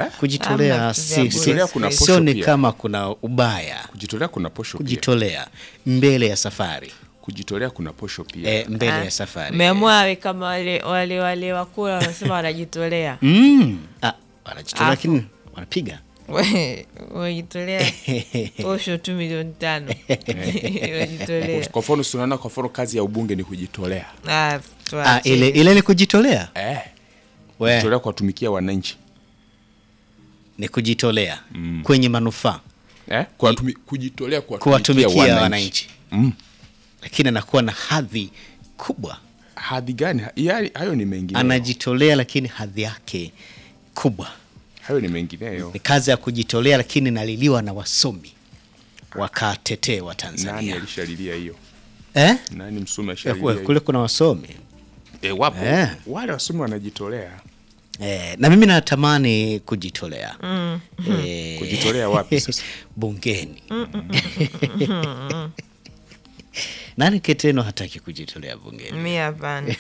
Kujitolea Hamna vitu si, vya si, Kujitolea kuna posho sioni pia. kama kuna ubaya Kujitolea kuna posho pia. kujitolea mbele ya safari Kujitolea kuna posho pia. e, mbele Ah, ya safari Umeamua awe kama wale wale wale wakula wanasema wanajitolea. mm. ah, wanajitolea Afu. lakini wanapiga We- Wajitolea posho tu milioni tano. Wajitolea. Kwa mfano si unaona kwa mfano kazi ya ubunge ni kujitolea. Ah, ah, tuache. ile, ile ni kujitolea Eh. we, Kujitolea kuwatumikia wananchi. ni kujitolea kwenye manufaa Eh? Kuwatumi, kujitolea kuwatumikia wananchi Mm. lakini anakuwa na hadhi kubwa Hadhi gani? Yaani hayo ni mengineyo. anajitolea lakini hadhi yake kubwa Hayo ni mengineyo. ni kazi ya kujitolea lakini naliliwa na wasomi wakatetee wa Nani Tanzania alishalilia hiyo? eh? Nani msomi Ya, alishalilia kule- hiyo? kule kuna wasomi Eh, wapo. Eh. Wale wasomi wanajitolea. eh, na mimi natamani kujitolea eh, Kujitolea wapi sasa? bungeni nani keteno hataki kujitolea bungeni Mi hapana.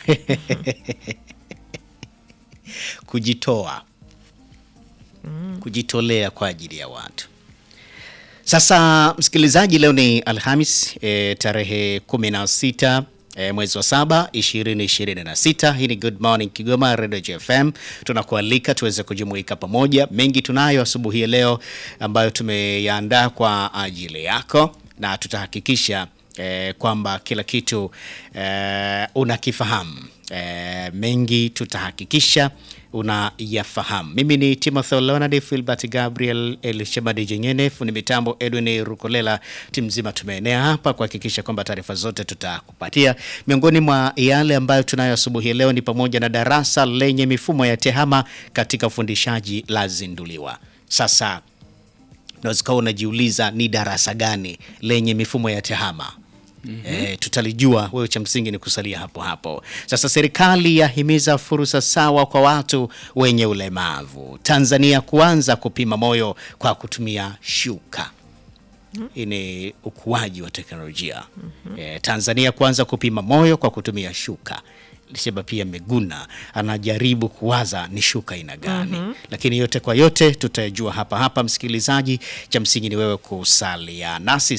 kujitoa kujitolea kwa ajili ya watu sasa msikilizaji leo ni alhamis e, tarehe 16 e, mwezi wa saba 2026 hii ni good morning kigoma radio jfm tunakualika tuweze kujumuika pamoja mengi tunayo asubuhi ya leo ambayo tumeyaandaa kwa ajili yako na tutahakikisha eh, kwamba kila kitu eh, unakifahamu eh, mengi tutahakikisha unayafahamu mimi ni timothy leonard filbert gabriel elshemadi jenyene fundi mitambo edwin rukolela timu nzima tumeenea hapa kuhakikisha kwamba taarifa zote tutakupatia miongoni mwa yale ambayo tunayo asubuhi ya leo ni pamoja na darasa lenye mifumo ya tehama katika ufundishaji lazinduliwa sasa unaweza ukawa unajiuliza ni darasa gani lenye mifumo ya tehama Mm-hmm. E, tutalijua wewe cha msingi ni kusalia hapo hapo sasa serikali yahimiza fursa sawa kwa watu wenye ulemavu tanzania kuanza kupima moyo kwa kutumia shuka hii ni ukuaji wa teknolojia mm-hmm. e, tanzania kuanza kupima moyo kwa kutumia shuka lisema pia meguna anajaribu kuwaza ni shuka aina gani mm-hmm. lakini yote kwa yote tutayajua hapa hapa msikilizaji cha msingi ni wewe kusalia nasi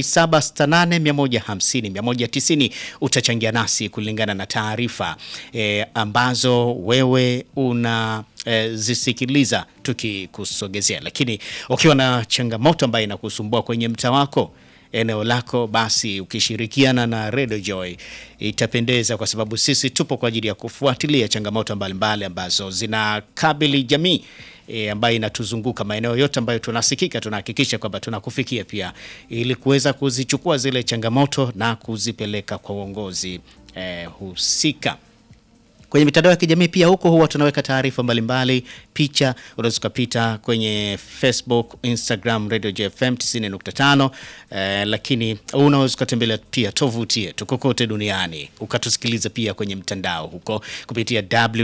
0768150190 utachangia nasi kulingana na taarifa e, ambazo wewe una e, zisikiliza tukikusogezea lakini ukiwa na changamoto ambayo inakusumbua kwenye mtaa wako eneo lako basi ukishirikiana na Radio Joy itapendeza kwa sababu sisi tupo kwa ajili ya kufuatilia changamoto mbalimbali ambazo zinakabili jamii e, ambayo inatuzunguka maeneo yote ambayo tunasikika tunahakikisha kwamba tunakufikia pia ili kuweza kuzichukua zile changamoto na kuzipeleka kwa uongozi e, husika kwenye mitandao ya kijamii pia huko huwa tunaweka taarifa mbalimbali picha unaweza ukapita kwenye facebook instagram radio jfm 90.5 eh, lakini unaweza ukatembelea pia tovuti yetu kokote duniani ukatusikiliza pia kwenye mtandao huko kupitia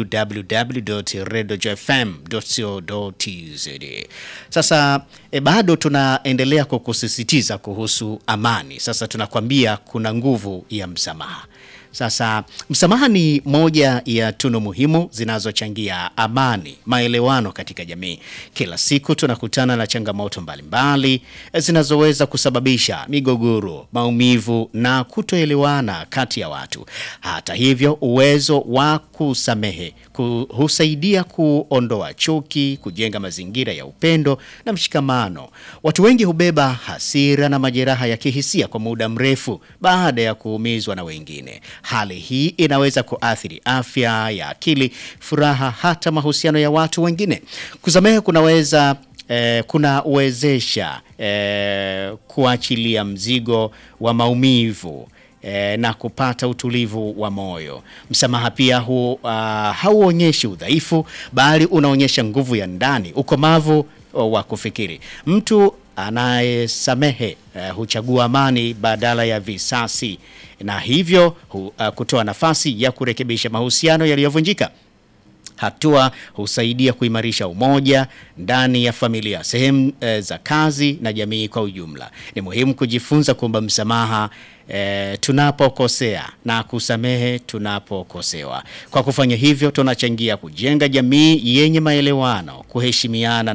www.radiojfm.co.tz sasa eh, bado tunaendelea kukusisitiza kuhusu amani sasa tunakwambia kuna nguvu ya msamaha sasa msamaha ni moja ya tunu muhimu zinazochangia amani, maelewano katika jamii. Kila siku tunakutana na changamoto mbalimbali zinazoweza kusababisha migogoro, maumivu na kutoelewana kati ya watu. Hata hivyo, uwezo wa kusamehe ku, husaidia kuondoa chuki, kujenga mazingira ya upendo na mshikamano. Watu wengi hubeba hasira na majeraha ya kihisia kwa muda mrefu baada ya kuumizwa na wengine. Hali hii inaweza kuathiri afya ya akili, furaha, hata mahusiano ya watu wengine. Kusamehe kunaweza eh, kunawezesha eh, kuachilia mzigo wa maumivu eh, na kupata utulivu wa moyo. Msamaha pia hu, uh, hauonyeshi udhaifu, bali unaonyesha nguvu ya ndani, ukomavu wa kufikiri. Mtu anayesamehe uh, huchagua amani badala ya visasi na hivyo hu, uh, kutoa nafasi ya kurekebisha mahusiano yaliyovunjika. Hatua husaidia kuimarisha umoja ndani ya familia, sehemu e, za kazi na jamii kwa ujumla. Ni muhimu kujifunza kuomba msamaha e, tunapokosea na kusamehe tunapokosewa. Kwa kufanya hivyo, tunachangia kujenga jamii yenye maelewano, kuheshimiana